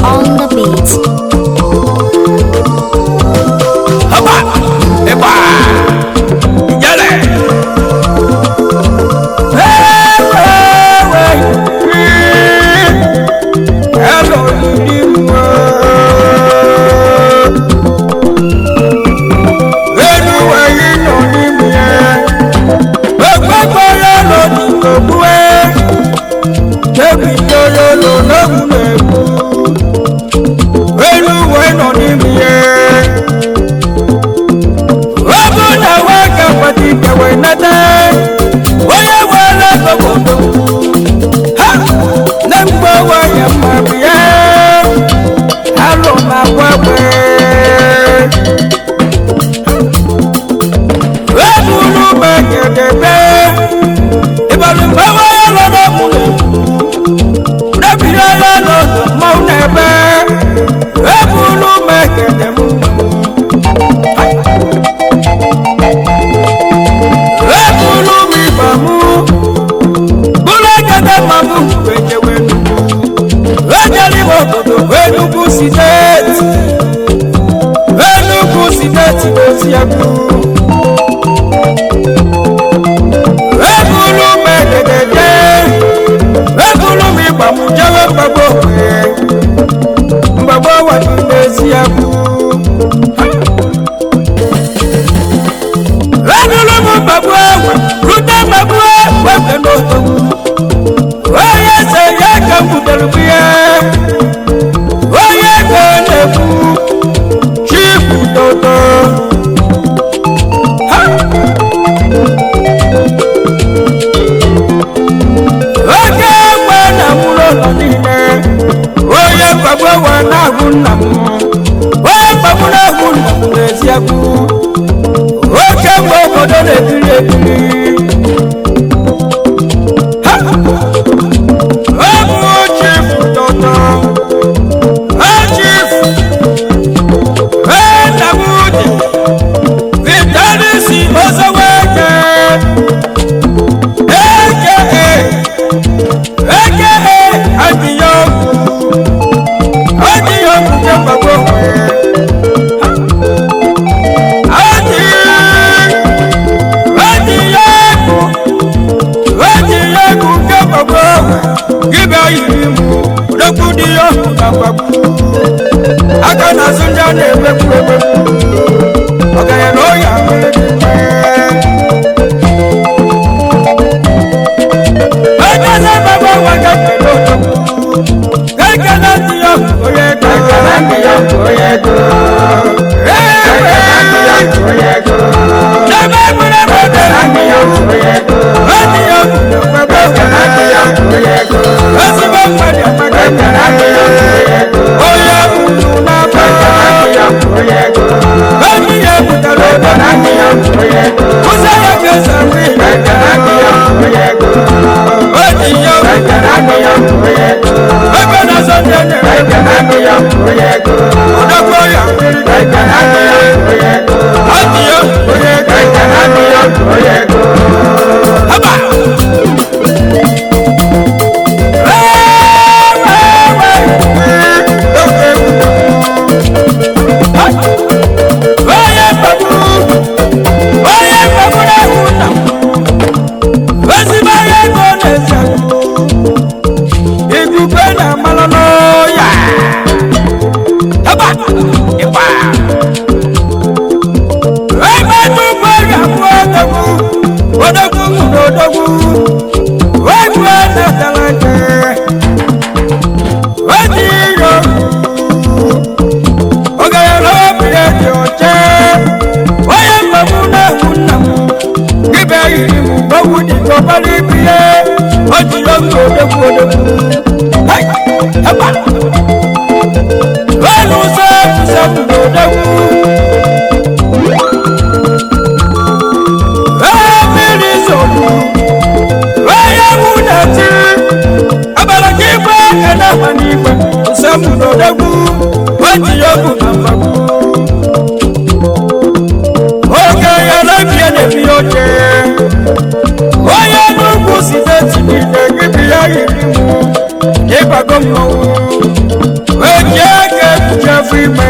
on the beat. Haba! Eba! Yale! Hello, Lidiwa. Lẹ́nu ẹ̀yìn nà ní mi ẹ̀. Gbẹ́gbẹ́gbẹ́ yẹn lọ ní gbogbo ẹ̀. Débi yóyó lò lóhùn lẹ́kù. Lẹ́nu ẹ̀yìn nà ní mi ẹ̀. Ogu na waka pati kewe nata Oye wala gogodo Ha! Nembo wa ya mabiye Halo na kwewe Ebulu megedebe Ibalu mbawa ya lodo mule Nebira ya lodo maunebe Ebulu megedebe Ebulu mi mamu, bulagada mamu wenye wenu. Ejali wokodo wenugu sineti, wenugu sineti dosi yaku. Ebulu megedede, ebulu mi mamu jawe mbabo we, mbabo wa nesi yaku. Ebulu mi mamu ewe, rute mamu ewe wenu. Oye se ye ka mudelu biye, oye ka lebu, chifu toto. Ha! Oge gbe na mụrụ ụlọ niile, onye mkpagbu ewe na-ahụ nna m, onye mkpagbu na-ahụ nna m n'eziokwu, oke mgbe obodo na-ekiri ekiri. Ha! Ọmụ chifu tọtọ, chifu, Enamudi, Vitalisi Ozoweke, aka aka Adiyogu, Adiyogu jẹ́ gbogbo wẹ̀. Adi, Adiyogu, Adiyogu jẹ́ gbogbo wẹ̀. Gíbẹ̀ yìí mú, Odogwu di ọ̀hún na gbàgbú. Aka na Sunja na-emekwu emekwu. Ọ̀gẹ̀yẹ̀ na ọ̀yà mere Ekele baba wa gẹ́gẹ́ lọ́dọ̀. Gẹ́gẹ́ láti yọ oyè tó. Gẹ́gẹ́ láti yọ oyè tó. Gẹ́gẹ́ láti yọ oyè tó. Lẹ́gbẹ́ gbọ́dọ̀ gbọ́dọ̀. Láti yọ oyè tó. Láti yọ gbọ́dọ̀. Gẹ́gẹ́ láti yọ oyè tó. Lọ́sí bá pàdé pàdé. Gẹ́gẹ́ láti yọ oyè tó. Oyè kùtù náà bá. Gẹ́gẹ́ láti yọ oyè tó. Láti yọ kùtà lọ́dọ̀. Gẹ́gẹ́ láti yọ oyè tó. Musa yẹ kẹsàn-án wí. Gẹ́gẹ́ láti yọ oyè tó. Odiyo. Gẹ́gẹ́ láti yọ oyè tó. Ẹgbẹ́ náà sọ tẹ́lẹ̀. Gẹ́gẹ́ láti yọ oyè tó. Ọ̀dọ́gbọ́ yà. Gẹ́gẹ́ láti yọ oyè tó. Odiyo. Oyè tó. Gẹ́gẹ́ láti yọ oyè tó. Haba. Onye mkpagbu, onye mkpagbu na-ehụ nna m. Ezigbo onye ego na-esi agụ. Igwe na-amalụ n'ọya. Haba, ịgba. Ebe nnukwu ọrịa bụ odogwu, odogwu mụrụ odogwu. Egwu na-atara ike. Oji iyo. Ọgaranya obi ya dị ọcha. Onye mkpagbu na-ehụ nna m. Ibe yiri m gbogbo dị n'ọbara ibi ya. O ji oge odogwu odogwu. Hai! Haba! Lọ́nu sẹ́ẹ̀kù sẹ́ẹ̀kù lòdẹ́kù. Ẹ́ẹ̀mìrì sọ̀kù. Ẹ́yẹ̀wù dàtí. Abalaki gbé ẹ̀dá wà ní ìgbà. Sẹ́ẹ̀kù lòdẹ́kù. O ji oge na mgbagbu. Oge ya lẹ́bi ẹ̀ lẹ́bi oche. Onye nnukwu site tinye gị bi ya yiri mụ. Ịgbago mmọnwụ. onye ga-ekpuchefu ime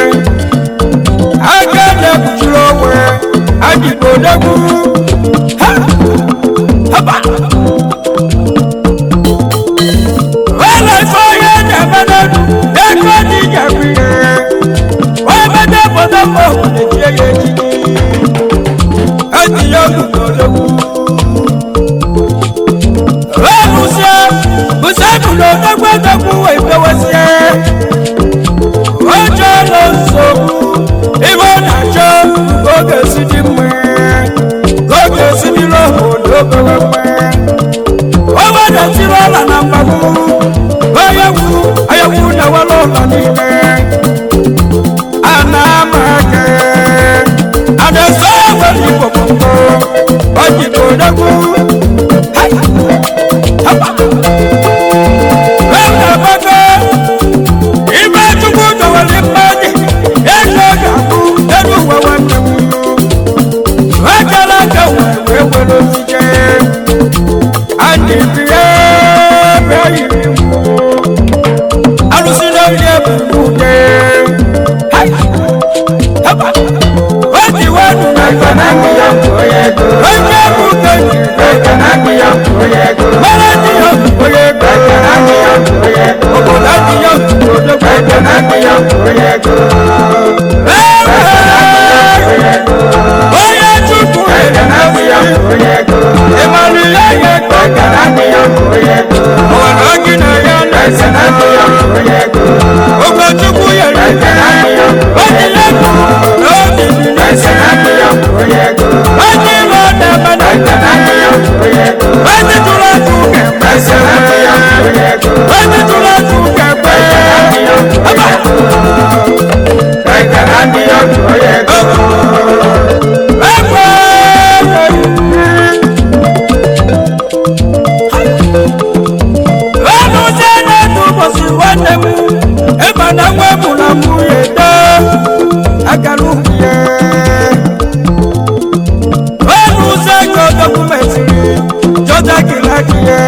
aka na-ekpuchiri onwe adịgbodegwu Ha! Haba! Wala ife onye na-eme n'elu ego dị ga-abụ ihe onye mede obodo mma obodo chie ya echichi etinye ogu n'odogwu Ebusie, busie bụrụ odogwu odogwu wee bewesie. Oche nọ nsogbu, ibe ọ na-achọ ka ọ ga-esi dị mma, ka ọ ga-esi dịrị obodo obere mma. O wedatịrị ọla na mgbagbu, onye wu, onye wu na-ewere ụlọ niile. A na-ama aka, a na-eso ewere igbo gbogbo, ọ dịbụ odogwu. Hai! Ibe Chukwu dọwere mmadụ ego ga-abụ elu ụwa nwanne m akara aka wee wee were osije anyị bie ebe yiri mụ arụsị n'oyi ebu n'ude oji wenu na onye bụ kenyi mara ndị ya bụ onye ego obodo ndị ya bụ odogwu onye chukwu ịmara ihe ya ego ọwara gị na ya na-ese ogwe chukwu yere onye ya bụ n'obi dị na-ese onye ime ọ na-eme na onye tụrụ atụ ga-eme onye tụrụ atụ ga-eme Aba! Ọnụzie n'otu ụbọchị nwanne m ịma na nwa mụrụ nwunye too agara ukwu ya ọnụzie ka dọkụmentịrị jọta gịlaki ya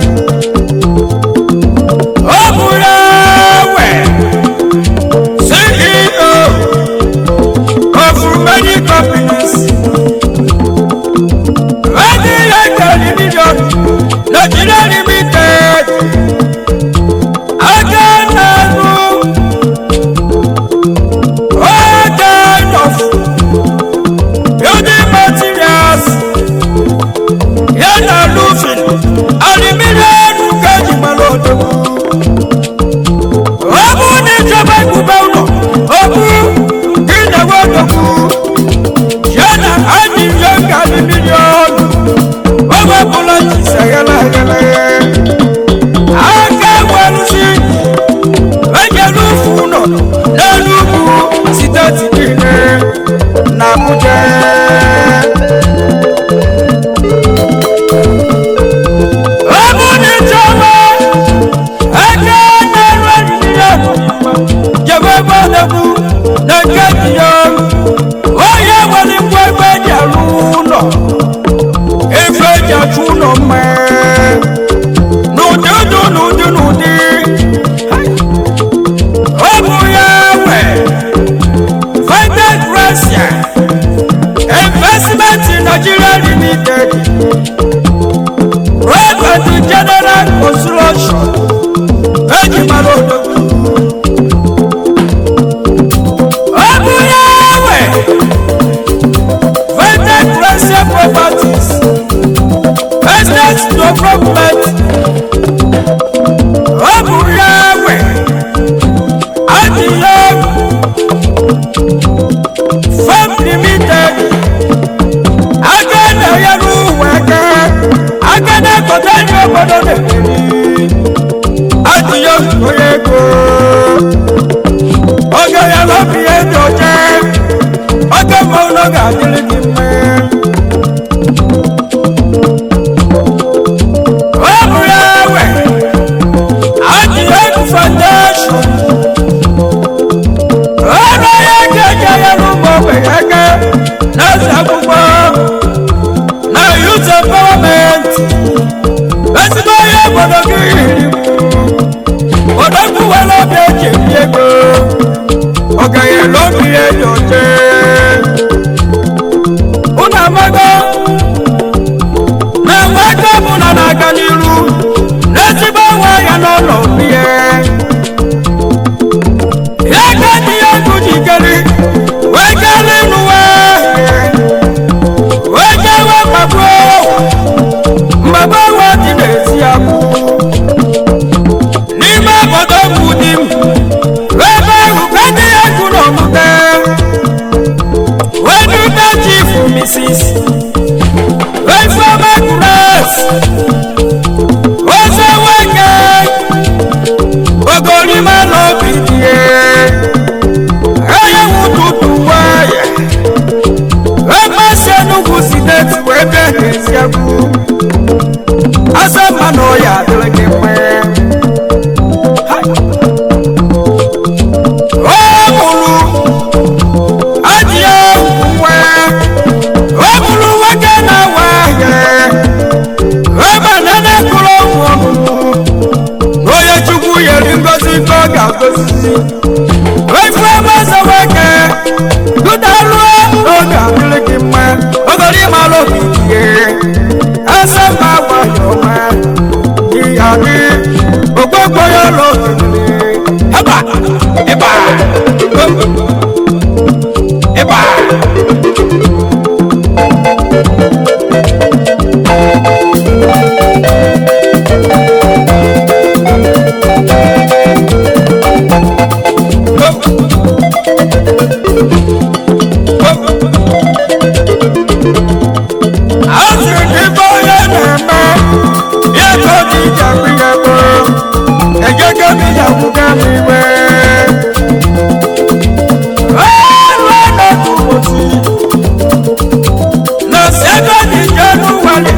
ọ bụrụ ewe CEO of many companies Ready like million Nigeria limited Agananu All kind of building materials Yana roofing Aluminium Kaji Malodo Obu ni ìjọba ìbùbá ụlọ Obu Gị na-ewe odogwu Yana adịghị ka aluminium Ọgbapụla jise ghele ghele aka gwarụzi ejere ufu ụlọ n'elu ugwu steeti niile na Abuja ọ bụ na ịchọba aka na-eru eriri ya n'ụwa jebe ebe ọ na-egbu na nke dị ya onye nwere ngwa ebe eji arụ ụlọ efe eji achụ ụlọ mma n'ụdị ụdị n'ụdị n'ụdị ọ bụ ya nwe vital gracia investment in nigeria limited road and general construction eji mara odogwu ọ bụ ya nwe vital gracia properties business development ọ bụ ya nwe adịghị farm limited aka na-enyere ụwa aka aka na-ekote ndị obodo na-emeri adịghị onye ego oge ya lọbi ya dị ọcha oge mma ụlọ ga-adịrị gị mma ọ bụ ya nwe adịghị foundation ọrụ ya ga-eje ya n'ụmụ ogbenye aka na-eze akwụkwọ na youth empowerment ezigbo onye obodo gị yiri odogwu were obi eji ebi ego n'obi dị onye nwụtụtụ nwayọ ebe si enugwu si n'etu wee bịa n'ezi egwu asa mma na ọya adịrị gị mma o mụrụ ajịa nwa o mụrụ nwoke na-awa ahịa ebe na na-ekụrụ ọgwụ ọmụmụ onye chukwu yeri ngozi nke ọ ga-agozi efu ebe ọzọ nwoke dudaruo n'oge adịrị gị mma ogori ịmara obi ihe asa mma nwayọ ọma ihe adị ogbogbo ya ụlọ ogiri ịba ịba ịba asịrị gị bụ onye na-eme ya ka ọ dị ije akpụ ya gboo ejego m ya gwụga m iwe ọrụ n'otu ụbọchị na sekọnd jenụwarị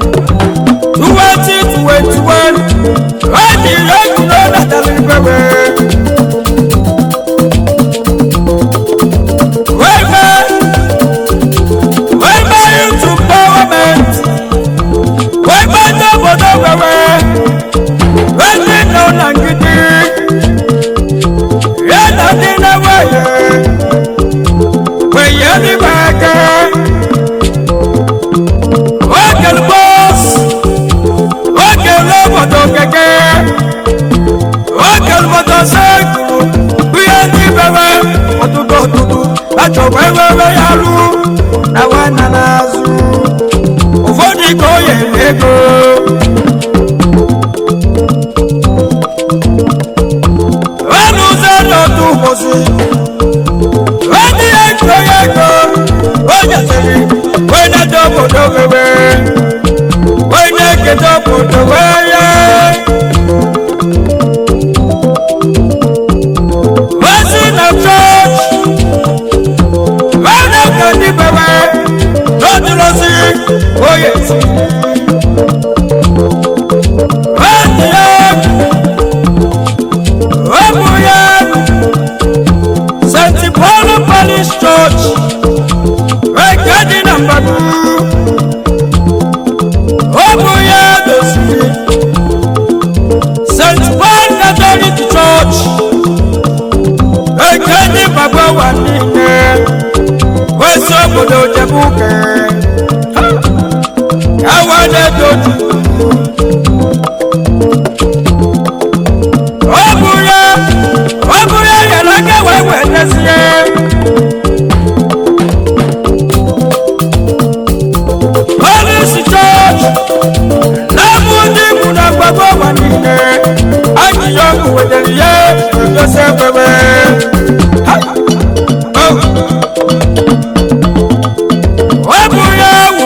2021 ọ jiri egwuro natara ibewe wee mee wee mee youth empowerment wee mee ndị obodo wewe wee ndị nọ na ngidi ya na ndị na-enweghị wee yie n'ime aka okele bọs okele obodo keke okele obodo sekuru ihe ndị bewe ọtụtụ ọtụtụ achọkwa ewewe ya rụ na nwanna n'azụ ụfọdụ ka o yere ego ọnụ ụzọ n'otu ụbọchị onye ya ego ya ego o nyesịrị onye dị obodo wewe onye eketa obodo wee ya ozi na chọọchị onye ka ndị bewe n'otulosi onye si onye ya ụmụ ya st paul parish church nke dị na mbadu ụmụ ya doziri st paul catholic church nke dị gbagbawa niile wesi obodo jebuke awadedoju ọ bụ ya ọ bụ ya nyere aka wee wetezie polisi chọọchị na-abụ ndị mụ na gbagbo ụwa niile ajụjụ ọkụ wetara ya egosi ekwebe ọ bụ ya wụ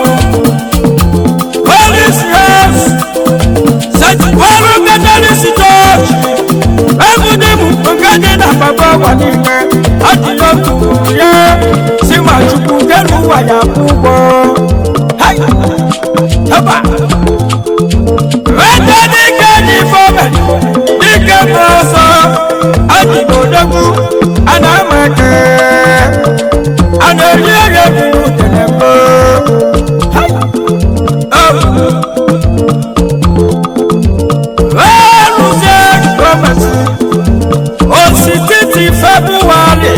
polisi house setikwara katọlisi chọọchị ebe ndị mụ nke dị na gbagbo ụwa niile ajụjụ ọkụ ya si ma chukwu kelu ụwa ya kwụ ụgwọ Hai! Haba! Weta dike n'ife omeri, dike bụ ọsọ, adịgbodogwu, a na-ama eke, a na-eri eri ebiri udene mbụ. Hai! Oh! Wee rụzie gọọmenti, osititi Febụwarị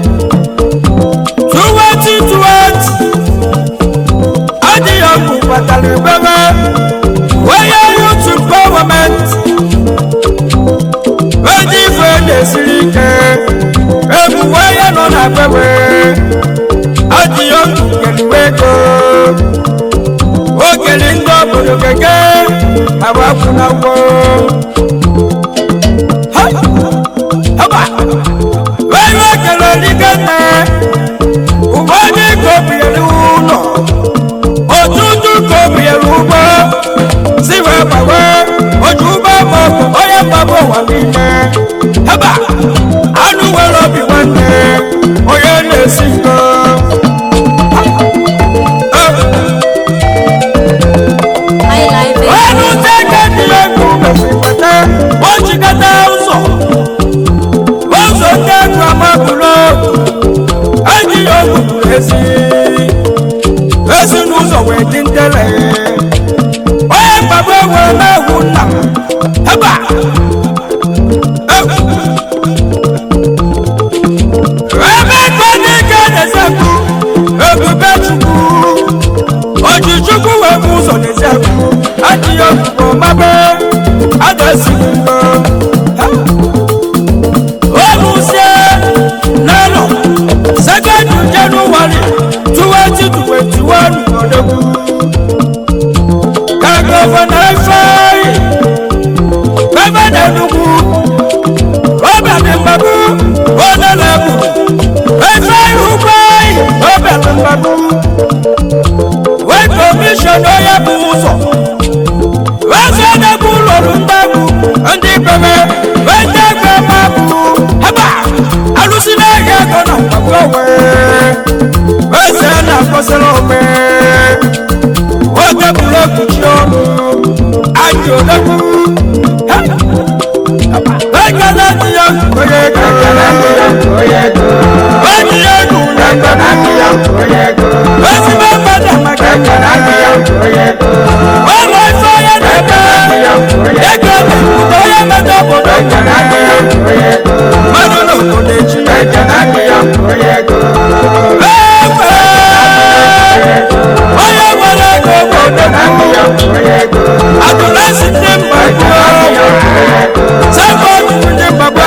2020 adịghị ọgwụ kpatara ebebe onye youth empowerment onye ife na-esiri ike ebu onye nọ na bebe adịghị ọgwụ keliwe ego okeli ndị obodo keke agbapụna ụgwọ onye okele dike nne ụfọdụ kobiere ụlọ ọtụtụ kobiere ụgbọ si wee gbawe oju ụgbọ maọbụ onye mgbaba ụwa niile ebe ezi ezi n'ụzọ wee dị ntele onye mgbagbo wee na-ewu nna m ebe a ebe ego n'ike na-ezekwu ebube chukwu oji chukwu wee bụ ụzọ na-ezekwu adịghị ogbugbo mabe adasighị mgbo olùsẹ lẹ́nu sẹ́kẹ̀ndì january twenty twenty one ọ̀dọ́gbù. kàgọ́fọ̀nà ẹ̀fẹ́ gọ́fẹ̀nà ẹ̀dùnkù ọ̀bẹ̀ni mbàbú ọ̀nàlẹ́bù ẹ̀fẹ́ ìhùkọ́ ọ̀bẹ̀ni mbàbú. wẹ́n kọ́míṣọ̀nù ọ̀yẹ́ bù ụzọ̀ wẹ́n sọ́dọ̀kù lọ́rù ndàbù ndí pẹ̀mẹ́ wẹ́n dẹ́gbẹ́ mbàbú haba alụsị n'ahịa ego na mgbagbo onwe eze na-akwụsịrị ome oge bụrụ ekpuchi ọnụ ajị odegbu ekele dị ya onye ego onye ya ego ezigbo mmadụ amaka ọrụ ife onye na-eme ego na-ekwute onye mmadụ obodo mmadụ n'obodo echi onye nwere ego obodo adụlasi ndị mgbagbo sabọdụ ndị mgbagbo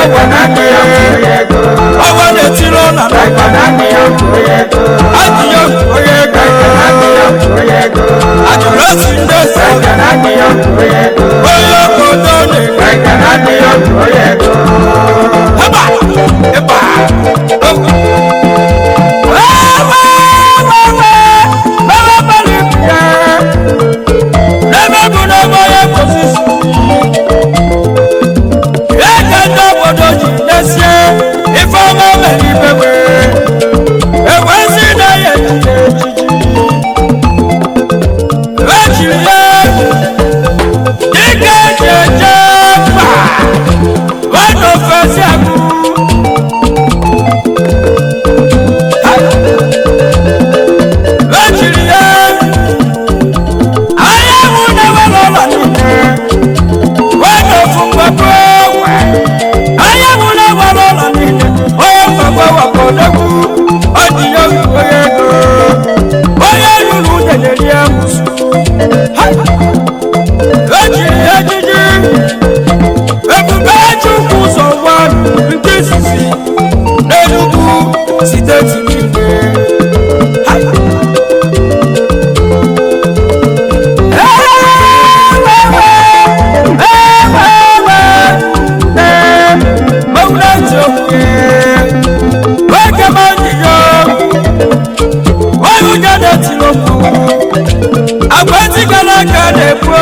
ọwa na-etiri ụlọ adịghị onye ego adụlasi ndị ese onye obodo na-ego haba ịba n'ebe bụ n'ebe onye posisi ya ka ndị obodo ji desie ife ọma mere ibewe ewezi na ya ejiji ejiri ya dịka eji eje mba nwanne ofesi agụ ejiri ya anyanwụ na-ewere ụlọ niile nwanne ofu mgbagbo anyanwụ na-ewere ụlọ niile onye mgbagbo wakọdogwu ọ dị ya onye ego onye ruru udele rie musu ejiri ya ejiji ebube chukwu ụzọ gwa nke izizi n'enugwu steeti niile agbatigala aka na-ebu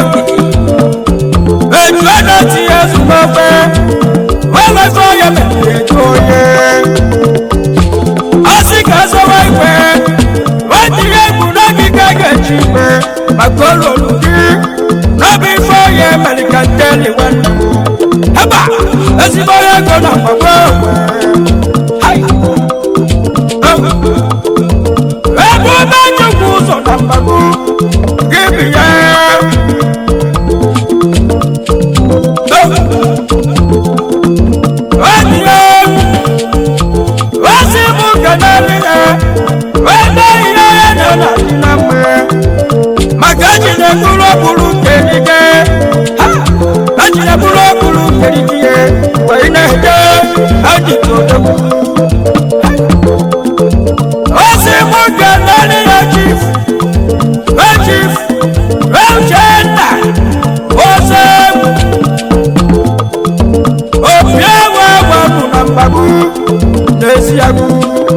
obi eju adati ya zụmọfe weweta onye mepere eju onye asị ka azọwa ikpe wetinye egwu n'obi ka ga-eji ikpe maka olulu gị n'obi ife onye mere ka nteli nwanne m haba ezigbo onye ego na mgbagbo ebe ebe njikwa ụzọ na mgbagbo gị bi ya Otie osi mụ kenali ya wede ihe ya nọ na dị na mgbe maka ejide bụrụ okpuru kerike ha ejide bụrụ okpuru kerike wee na-eje ejide odogwu osi mụ kenali ya chief wee chief wee uchenna ose opi ewu ewu bụ na mgbagbu n'ezi agụ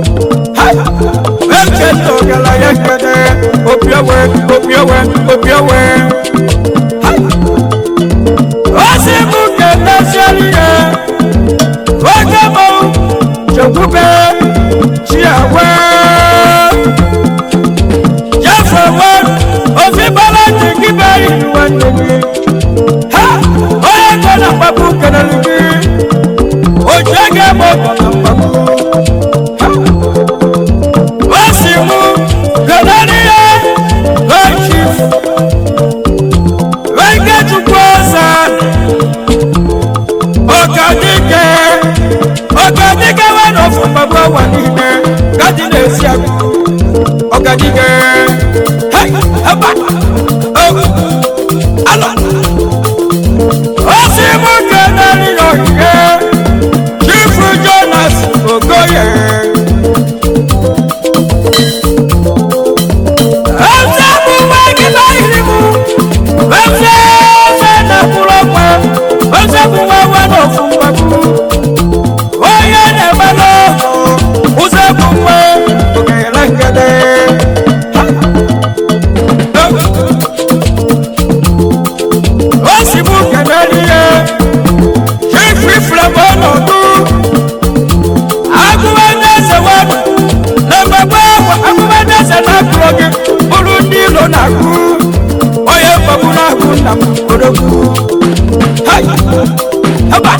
echeta ogala ya kede opi ewe opi ewe opi ewe osi mụ kenesiali ya oge mụ chekwube chiawe jefewe ofi bala jigibe iluwe nnebi ha onye nọ na mgbagbu kelere gị ojú ẹgẹ mọ ọgbọnọ mgbagbu niile ọgadike wee na ofu mgbagbu ụwa niile gadi na-esi agụ ọgadike hei heba ogu alọ osi mụ nke na-eri n'ogige chifu jonas okoye eze bụ nwa gị n'ahịrị mụ eze eze na-akwụrụ ọkwa eze bụ nwa nwa n'ofu mgbagbu onye na-eme n'ọhụ ụzọ bụ nwa ogere ngede o si mụ kenere ihe chifu ifulebe ọnọdụ agụbadeze wadụ na mmegbe ahụ agụbadeze na-akụrụ gị bụrụ ndị ilo na-agụ onye mgbagbu na-agụ nna m odogwu hai haba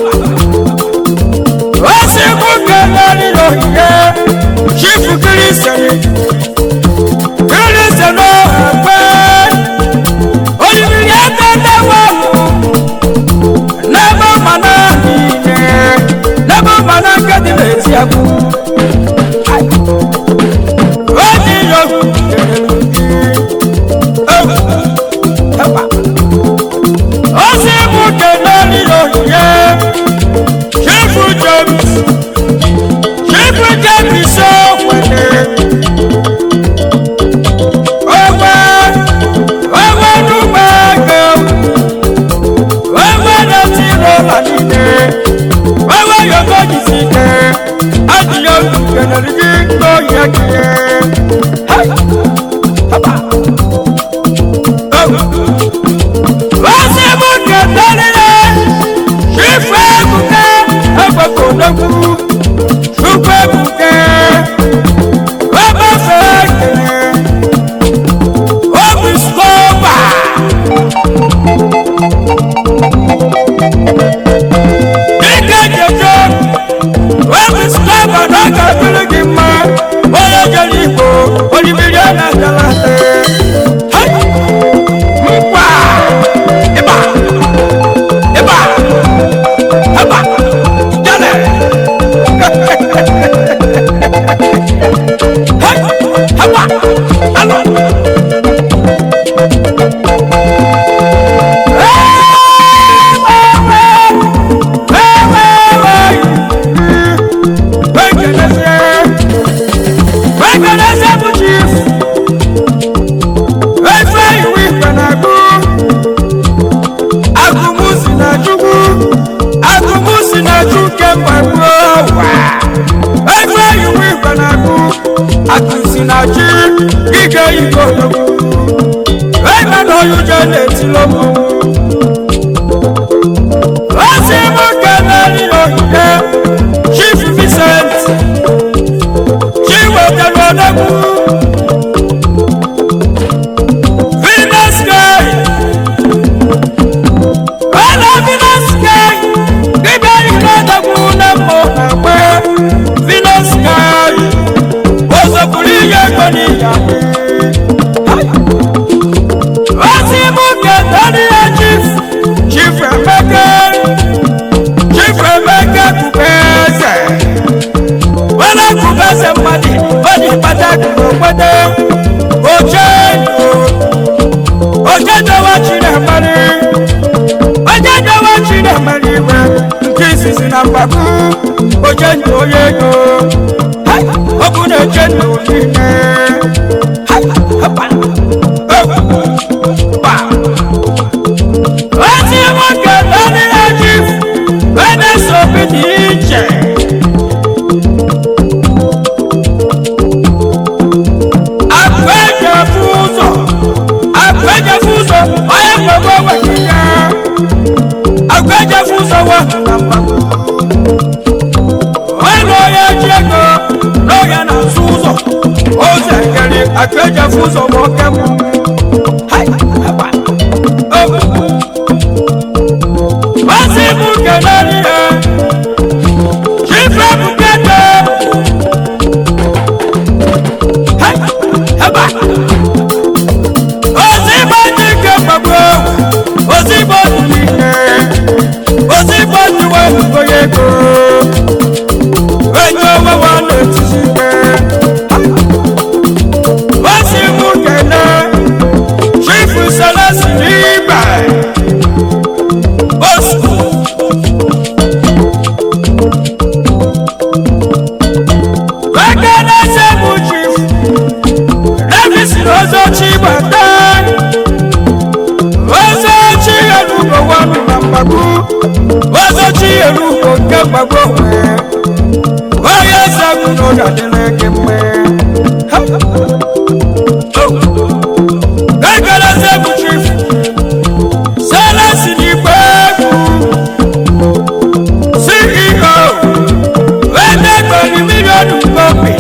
osi mụ kenere n'ohihe chifu kirisiri kirisiri n'ọhakpe olibiri ebe ndị wahụ n'ebe mmanụ niile n'ebe mmanụ nke dị n'ezi agwụ oji yogu osi mụ kenere n'ohihe chifu james chifu james okwene ogbe ogbe n'ugbo ego ogbe na-eti n'ụlọ niile ogbe yogo jisi ike adịghị otu kenere gị n'ohi ekele Hai! Haba! Oh! osi mụ kenere chifu ebuke egbekodogwu chukwu ebuke webefe ekele obi skoba ike jeje obi skoba na ọ ga-adịrị gị mma onye jere igbo olibiri a na-agalate mkpa ịba ịba ịba jale haba alo Akụsi na chi ike igbo ebe na oyuje na-etilo mụ osi mụ keneri n'ogige chief vincent chiwetelodegwu venus sky ọla venus sky dịbịa ikodegwu na mmụ na mgbe venus sky ozopụrụ ihe ego n'iya osi mụ keneri ya chief chief emeka chief emeka kubeze wala kubeze mmadụ onye kpatara n'obodo ochedo ochedowa chinemari ochedowa chinemari iwe nke izizi na mgbagbu ochedo onye ego Hai, ọ bụ na-eche ndụ niile Hai, hapa. Oh, ba. ozi nwoke nọrọ ya chief wenes obi dị iche akwejefu ụzọ akwejefu ụzọ onye mgbagbo nwere ya akwejefu ụzọ wahụ na mgbagbo onye onye ji ego n'oge na-azụ ụzọ ozi ekeri akwejefu ụzọ ma oke mụ Hai, haba. Oh. Ozi mụ kenere ya chife bukete Hai, haba. ozigbo ndị nke mgbagbo ozigbo dị n'ike ozigbo ndị wenugo ya ego n'ụlọ adịla gị mma ekeleze bụ chief selesi n'igbe egwu ceo wede gberi miliọnụ kopi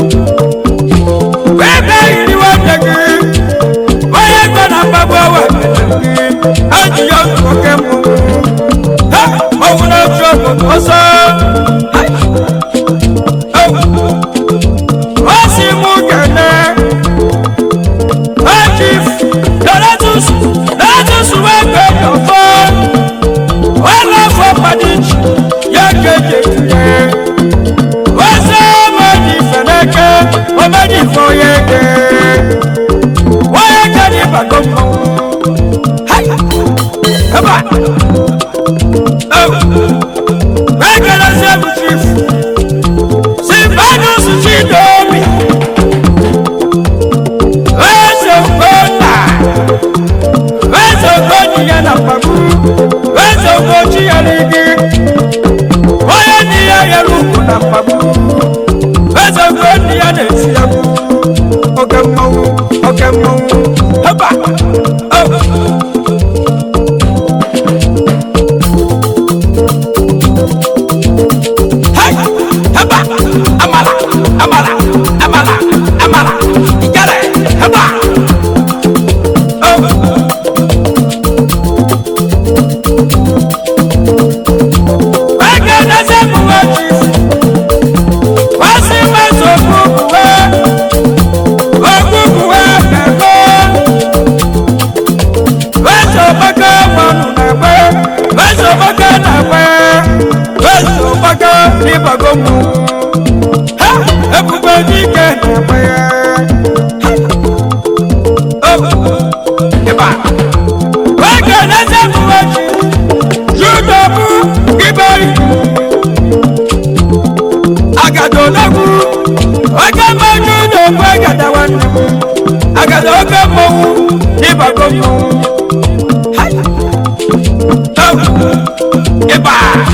webe yiri nwanne gị onye gọ na mgbagbo ewe eji ya oke mbụ ha ọnwụ na-otu obodo ọsọ ọ si mụ kene Chief Donatus Donatus wẹ́gbẹ́ yọ̀fọ́ wọ́n lọ fọ́ padìjì yẹ kéde yẹ. wọ́n sọ ọmọdé fẹ̀lẹ́kẹ́ ọmọdé fọ́ yẹ kẹ́. wọ́n yẹ kẹ́ ní bàgọ́ mọ́. ẹ̀bà wẹ́gbẹ́ lọ sí ẹ̀bù chief sí Vanus Chidomi. Wezo kona Wezo koni ya na pabu Wezo kochi ya ligi Oya ni ya ya luku na pabu Wezo koni ya nesi ya bu Oke mou, oke mou Haba Oh Hai Haba Amala Amala Amala Amala Igare Haba Ebube dike na-egbe ya. Ịba. Oge na-eze mgbochi Yudobu Iberi Agado n'egwu Oge mmaju n'ogbu agada nwanne m Agada oge mmọnwụ n'ịbago mmọnwụ Hai! Oh! Ịba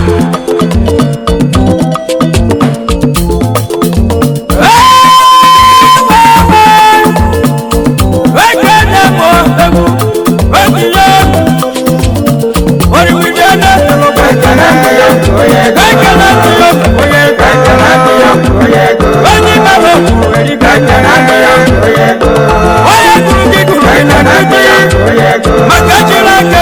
Oge na-emo egwu Otinye Oriwide na-elo Ekele ndị ya onye mere okwu eribe onye gụrụ gị gụrụ gị na ndị maka jiri aka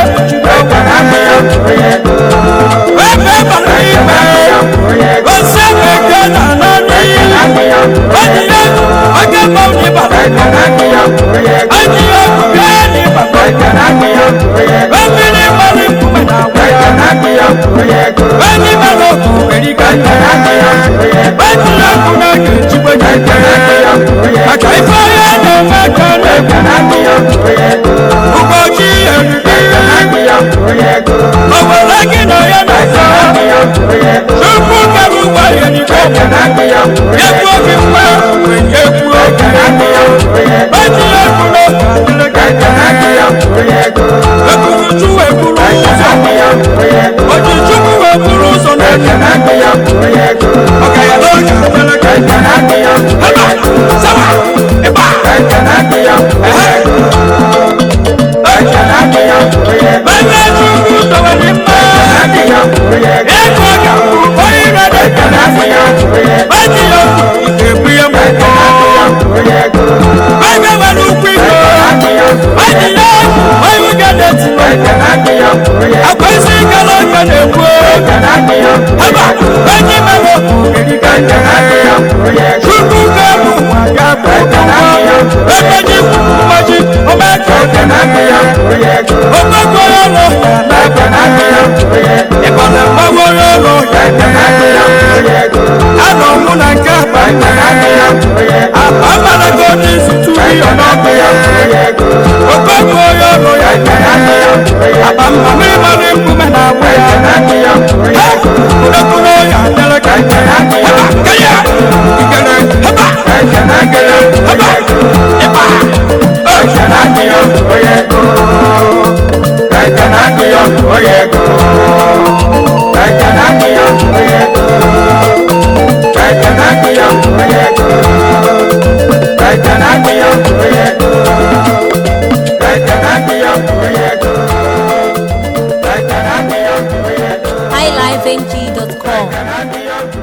ebe bara ime osi eke na anọ n'iyi onye ya oge mmanwụ n'ịbara onye ya okwu bịa n'ịbara mmiri mmanụ nkume na agwa ya onye mere okwu eribe onye ya okwu na-aga ejigbe maka ife onye na-eme ka na-egwu ụbọchị eriri owere gị na ya na-asa tupu kere ụgbọ ya n'igwe ekwu oge mgbe mgbe ya ekwuo oji ya ekwu n'oge adịrị ekwuru chukwu ekwuru ụzọ oji chukwu ekwuru ụzọ n'oge ọka ya n'oge adịrị ebe sama ịba ehe ebe chukwu dọwere mma ego ga-abụ onye ire na-ekele afọ ya oji ya okwu ga-ebu ya mbọ onye nwere ukwu iko oji ya onye ụga na-eti akwa isi gara ọka na-ekwu ebe highlifeng.com. Ekene adịghị